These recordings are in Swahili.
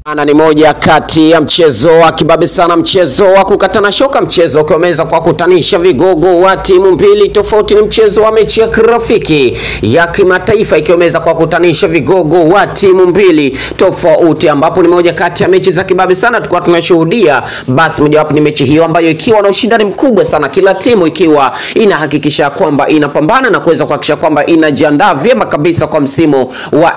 Ana ni moja kati ya mchezo wa kibabe sana, mchezo wa kukatana shoka, mchezo ukiweza kwa kutanisha vigogo wa timu mbili tofauti. Ni mchezo wa mechi ya kirafiki ya kimataifa ikiweza kwa kutanisha vigogo wa timu mbili tofauti, ambapo ni moja kati ya mechi za kibabe sana tulikuwa tunashuhudia. Basi mojawapo ni mechi hiyo ambayo ikiwa na ushindani mkubwa sana, kila timu ikiwa inahakikisha kwamba inapambana na kuweza kuhakikisha kwamba inajiandaa vyema kabisa kwa msimu wa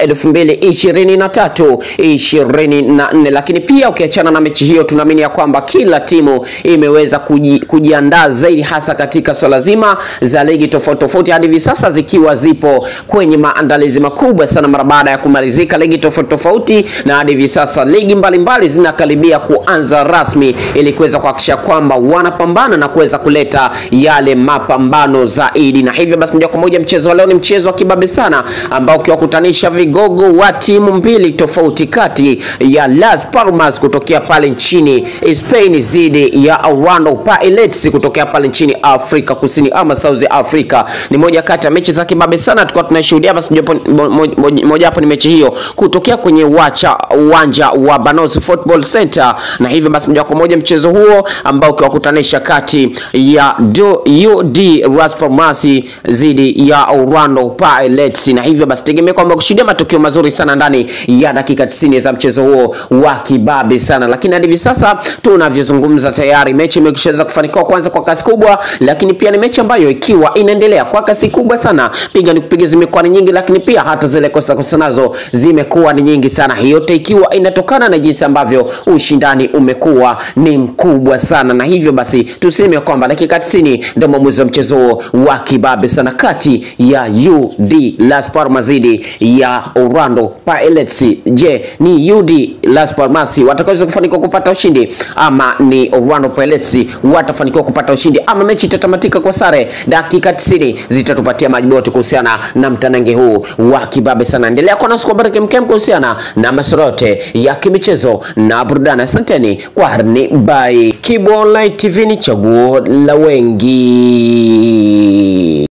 2023 20 na nne. Lakini pia ukiachana na mechi hiyo, tunaamini ya kwamba kila timu imeweza kuji, kujiandaa zaidi hasa katika swala zima za ligi tofauti tofauti, hadi hivi sasa zikiwa zipo kwenye maandalizi makubwa sana mara baada ya kumalizika ligi tofauti tofauti, na hadi hivi sasa ligi mbalimbali zinakaribia kuanza rasmi ili kuweza kuhakikisha kwamba wanapambana na kuweza kuleta yale mapambano zaidi, na hivyo basi moja kwa moja mchezo wa leo ni mchezo wa kibabe sana ambao ukiwakutanisha vigogo wa timu mbili tofauti kati ya Las Palmas kutokea pale nchini Spain dhidi ya Orlando Pirates kutokea pale nchini Afrika Kusini ama South Africa. Ni moja kati ya mechi za kibabe sana tulikuwa tunashuhudia. Basi moja hapo ni mechi hiyo kutokea kwenye wacha uwanja wa Banos Football Center, na hivyo basi moja kwa moja mchezo huo ambao ukiwakutanisha kati ya do, UD Las Palmas dhidi ya Orlando Pirates, na hivyo basi tegemea kwamba kushuhudia matokeo mazuri sana ndani ya dakika 90 za mchezo huo wa kibabe sana, lakini hadi hivi sasa tunavyozungumza tayari mechi imeshaweza kufanikiwa kwanza kwa kasi kubwa, lakini pia ni mechi ambayo ikiwa inaendelea kwa kasi kubwa sana, piga ni kupiga zimekuwa ni nyingi, lakini pia hata zile kosa kosa nazo zimekuwa ni nyingi sana. Hiyo yote ikiwa inatokana na jinsi ambavyo ushindani umekuwa ni mkubwa sana, na hivyo basi tuseme kwamba dakika 90 ndio mwamuzi wa mchezo huo wa kibabe sana kati ya UD Las Palmas dhidi ya Orlando Pirates. Je, ni UD Las Palmas watakaweza kufanikiwa kupata ushindi ama ni Orlando Pirates watafanikiwa kupata ushindi ama mechi itatamatika kwa sare? Dakika 90 zitatupatia majibu yote kuhusiana na mtanange huu wa kibabe sana. Endelea kuwa nasi kwa baraka mkem kuhusiana na masuala yote ya kimichezo na burudani. Asanteni kwa harni by Kibo Online TV, ni chaguo la wengi.